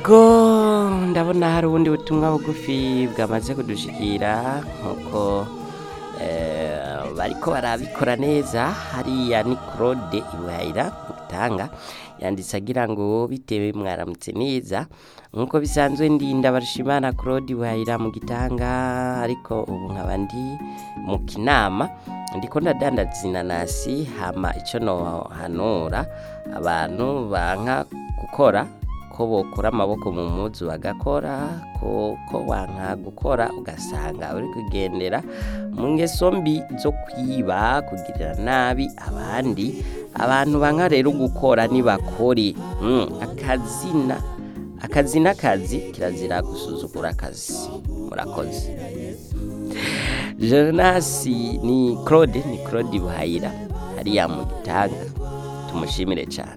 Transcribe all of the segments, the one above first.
ko ndabona hari ubundi butumwa bugufi bwamaze kudushikira nkuko eh, bariko barabikora neza hariya ni claude ibuhayira mutanga yanditse agira ngo bitewe mwaramutse neza nkuko bisanzwe ndinda barushimana claude ibuhayira mu gitanga ariko ubu nkaba ndi mu kinama ndiko ndadandaza inanasi hama ico nohanura abantu banka gukora ko bokura amaboko mu muzu bagakora ko ko wanka gukora ugasanga uri kugendera mu ngeso mbi zo kwiba kugirira nabi abandi abantu banka rero gukora nibakore mm, akazina akazi n'akazi kirazira gusuzugura akazi murakoze Jonasi ni Claude ni Claude Buhayira hariya mu gitanga tumushimire cyane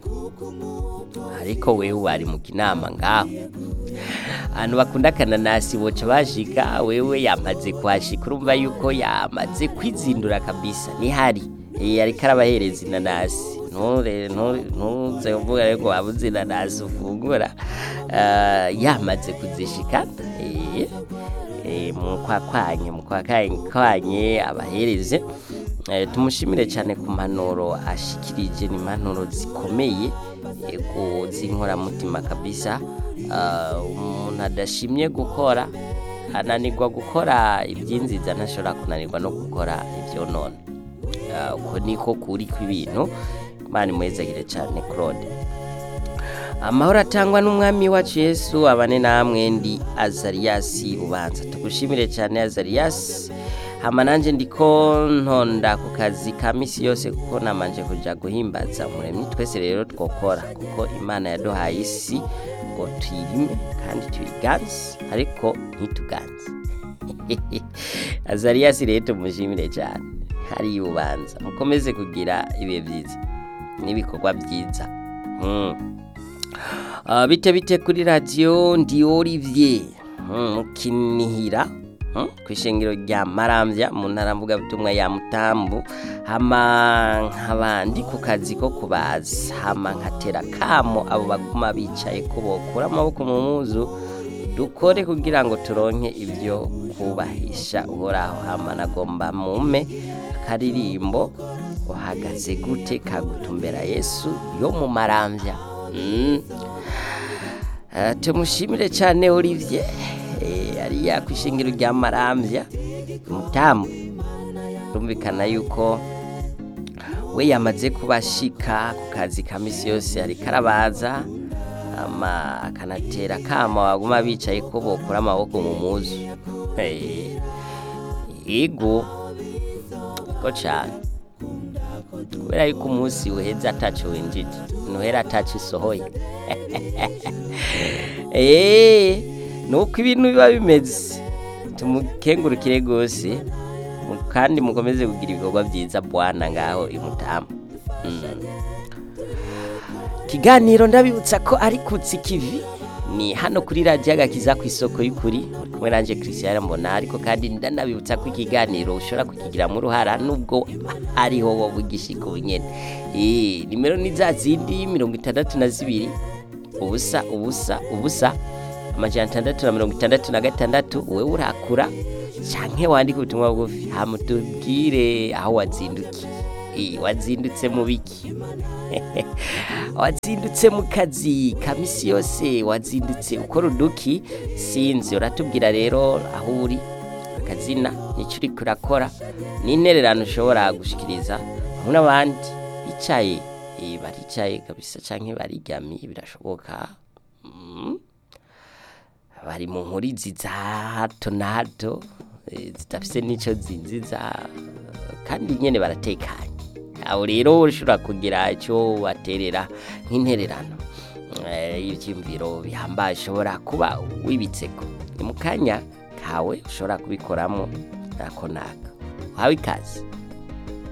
ariko wewe wari mu kinama ngaho abantu bakunda akananasi boca bashika wewe yamaze kuhashika urumva yuko yamaze kwizindura kabisa nihari Eh, ariko arabahereza inanasi nture ntu- ntuze uvuga reko wabuze inanasi ufungura Ah, yamaze kuzishika Eh, eh, mukwakwanye mukwakwanye abahereze Eh, tumushimire cyane ku mpanuro ashikirije ni impanuro zikomeye yego z'inkoramutima kabisa Ah, umuntu adashimye gukora ananirwa gukora iby'inziza ntashobora kunanirwa no gukora ibyonona Ah, uko niko kuri kw'ibintu imana imwezagire cyane claude amahoro atangwa n'umwami wacu yesu abane namwe ndi azariyasi ubanza tugushimire cyane azariyasi hama nanjye ndiko ntonda ku kazi ka misi yose kuko namanje kuja guhimbaza muremyi twese rero twokora kuko imana yaduhaye isi ngo tuyirime kandi tuyiganze ariko ntituganze azariyasi rero tumushimire cyane hari ubanza mukomeze kugira ibihe byiza n'ibikorwa byiza mm. Ah, bite bite kuri radiyo ndi Olivier mm, mukinihira mm, ku ishengero rya Maramvya mu ntara mvugabutumwa ya Mutambu hama nk'abandi ku kazi ko kubaza hama nkatera kamo abo baguma bicaye ko bokura amaboko mu muzu dukore kugira ngo turonke ibyo kubahisha uhoraho hama nagomba mume akaririmbo uhagaze gute kagutumbera yesu yo mu maramvya mm. Uh, tumushimire cyane Olivier eh, ariya ku ishingiro rya Maramvya mutamu rumvikana yuko we yamaze kubashika ku kazi ka misi yose ariko arabaza ama akanatera kama baguma bicaye ko bokura amaboko mu muzu Eh, yego ko cyane kubera yuko umunsi uheze ataco winjije nuhera ataco isohoye eee nuko ibintu biba bimeze tumukengurukire rwose mu- kandi mukomeze kugira ibikorwa byiza bwana ngaho imutamu kiganiro ndabibutsa ko ari kutsi kivi ni hano kuri radiyo agakiza ku isoko y'ukuri muri kumwe nanjye christian mbona ariko kandi ndanabibutsa ko ikiganiro ushobora kukigiramo uruhara nubwo ariho wowe ugishika ubunyene Eh, nimero ni za zindi mirongo itandatu na zibiri ubusa ubusa ubusa amajana atandatu na mirongo itandatu na gatandatu wowe urakura canke wandika ubutumwa bugufi hama tubwire aho wazindukiye Eh, wazindutse mu biki wazindutse mu kazi ka misi yose wazindutse ukora uduki sinzi uratubwira rero aho uri akazina nicyo uriko urakora n'intererano ushobora gushikiriza hamwe n'abandi bicaye eh, baricaye kabisa canke bariryamiye birashoboka Mm. bari mu nkurizi za hato na hato eh, zidafise n'ico zinziza kandi nyene baratekanye aho rero ushobora kugira icyo waterera nk'intererano Eh, ivyiyumviro bihambaye ushobora kuba wibitseko ni mu kanya kawe ushobora kubikoramo nako naka uhawe ikaze